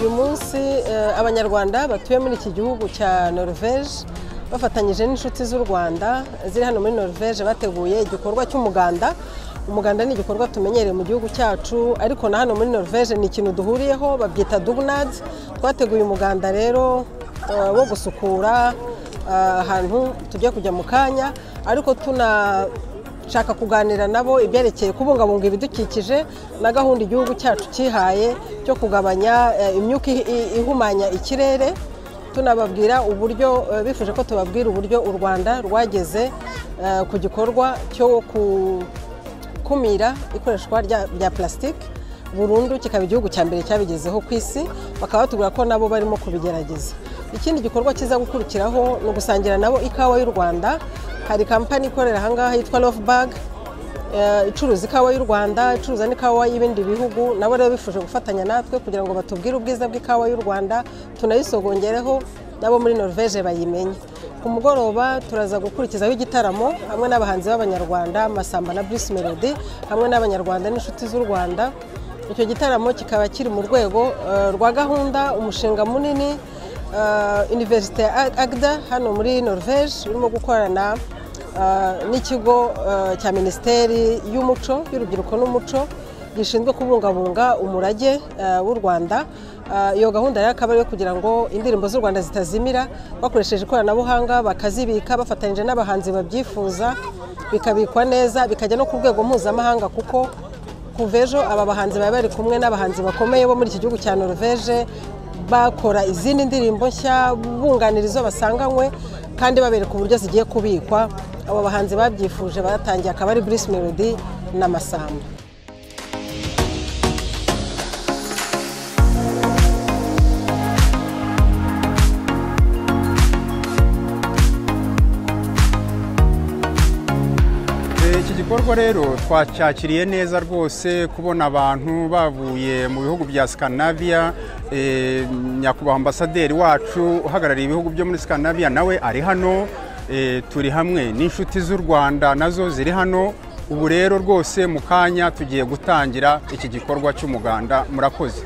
uyu munsi eh, abanyarwanda batuye muri iki gihugu cya norvege bafatanyije n'inshuti z'u rwanda ziri hano muri norvege bateguye igikorwa cy'umuganda umuganda ni igikorwa tumenyereye mu gihugu cyacu ariko na hano muri norvege ni ikintu duhuriyeho babyita dugnad twateguye umuganda rero eh, wo gusukura Ah, ahantu tujya kujya mu kanya ariko tunashaka kuganira nabo ibyerekeye kubungabunga ibidukikije na gahunda igihugu cyacu cyihaye cyo kugabanya eh, imyuka ihi- i- ihumanya ikirere tunababwira uburyo eh, bifuje ko tubabwira uburyo u rwanda rwageze eh, ku gikorwa cyo gukumira ikoreshwa rya- rya plastique burundu kikaba igihugu cya mbere cyabigezeho ku isi bakaba batubwira ko nabo barimo kubigerageza ikindi gikorwa kiza gukurikiraho ni ugusangira nabo ikawa y'u rwanda hari kampani ikorera ahangaha yitwa lofbag eh, icuruza ikawa y'u rwanda icuruza n'ikawa y'ibindi bihugu nabo rero bifuje gufatanya natwe kugira ngo batubwire ubwiza bw'ikawa y'u rwanda tunayisogongereho nabo muri norvege bayimenye ku mugoroba turaza gukurikizaho igitaramo hamwe n'abahanzi b'abanyarwanda masamba na bruce melody hamwe n'abanyarwanda n'inshuti z'u rwanda icyo gitaramo kikaba kiri mu rwego eh, rwa gahunda umushinga munini eh, universite ya agda hano muri norvege urimo gukorana Uh, n'ikigo uh, cya minisiteri y'umuco y'urubyiruko n'umuco gishinzwe kubungabunga umurage uh, w'u rwanda Uh, iyo gahunda rero akaba ari iyo kugira ngo indirimbo z'u rwanda zitazimira bakoresheje ikoranabuhanga bakazibika bafatanyije n'abahanzi babyifuza bikabikwa neza bikajya no ku rwego mpuzamahanga kuko kuva ejo aba bahanzi baba bari kumwe n'abahanzi bakomeye bo muri iki gihugu cya norvege bakora izindi ndirimbo nshya bunganira izo basanganywe kandi babereka uburyo zigiye kubikwa abo bahanzi babyifuje batangiye akaba ari Bruce Melody na Masamba Eh, iki gikorwa rero twacyakiriye neza rwose kubona abantu bavuye mu bihugu bya Scandinavia eh, nyakubahwa ambasaderi wacu uhagarariye ibihugu byo muri Scandinavia nawe ari hano eh, turi hamwe n'inshuti z'u Rwanda nazo ziri hano ubu rero rwose mu kanya tugiye gutangira iki gikorwa cy'umuganda murakoze